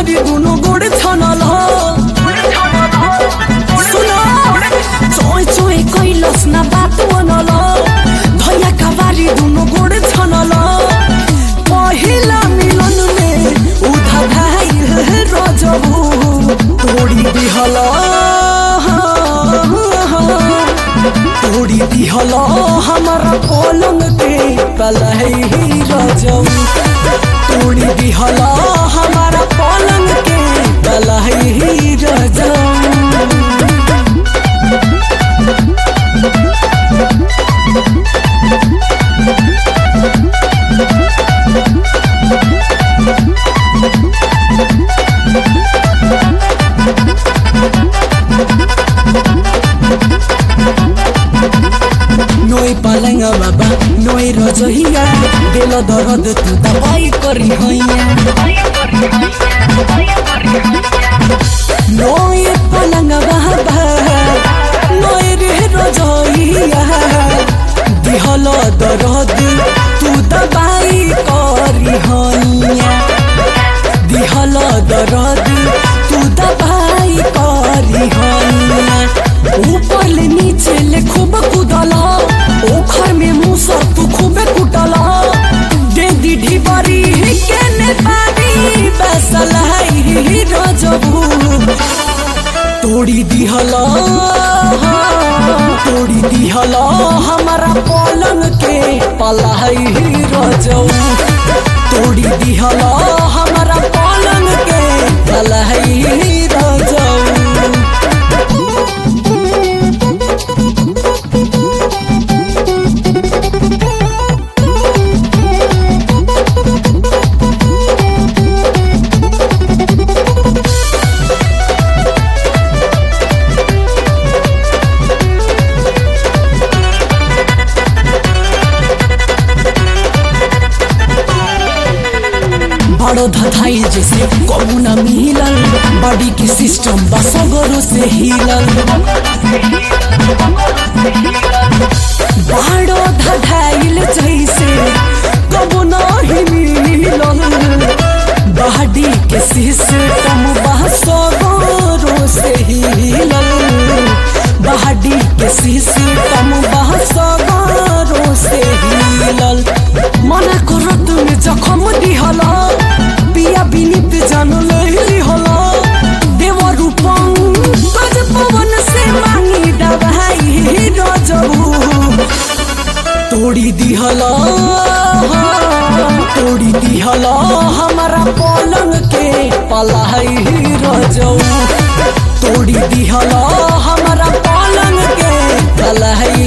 बारी दुनो गोड़ छनल हो सुनो चोय चोय कैलस ना बात बनल भैया का बारी दुनो गोड़ छनल पहिला मिलन में उधा भाई रजबू तोड़ी दिहल तोड़ी दिहल हमारा पलंग के कलही रजऊ तोड़ी दिहल हमारा पलंग के कलही रजऊ नोई पलंग बाबा नोई रजहिया दिल दर्द तू दवाई करी हैया नोई पलंग बाबा नोई रे रजहिया दिहल दर्द तू दवाई करी हैया दिहल दर्द तू दवाई करी हैया ऊपर ले नीचे ले खूब कुदला ओखर में मुसर तू खूबे कुटला दे दी ढिबरी के ने पानी बसलाई रजबू तोड़ी दिहला तोड़ी दिहला हमारा पलंग के पलाई रजऊ तोड़ी दिहला हमारा पलंग के पलाई रजऊ बड़ो धधाई जैसे कमुना मिलल बॉडी की सिस्टम बसगरो से हिलल बड़ो धधाइल जैसे कमुना ही मिलल बॉडी के सिस्टम बसगरो से हिलल बॉडी के सिस्टम बसगरो से हिलल मना करत में जखम दिहला पिया बिनित जान लेली होला देव रूपम गज पवन से मांगी दवाई रजबू तोड़ी दिहला तोड़ी दिहला हमारा पलंग के पलाई रजऊ तोड़ी दिहला हमारा पलंग के पलाई